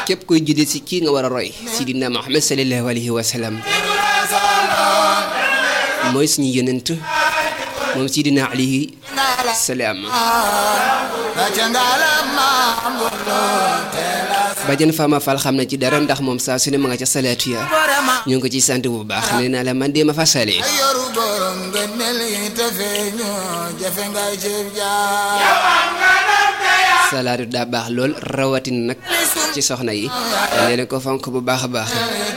képp koy julli si kii nga war a roy sidina Muhammad sallallahu alayhi wa sallam mooy suñu yonent moom sidina alayhi salaam Badiane Fama Fall xam na ci dara ndax moom saa su ne ma nga ca salaatu ya ñu ngi ko ciy sant bu baax nee naa la man de ma fa sale yoru borom nga mel yi te feeñu jafe ngay ceeb jaar salaatu daa baax lool rawatina nag ci soxna yi nee na ko fonk bu baax a baax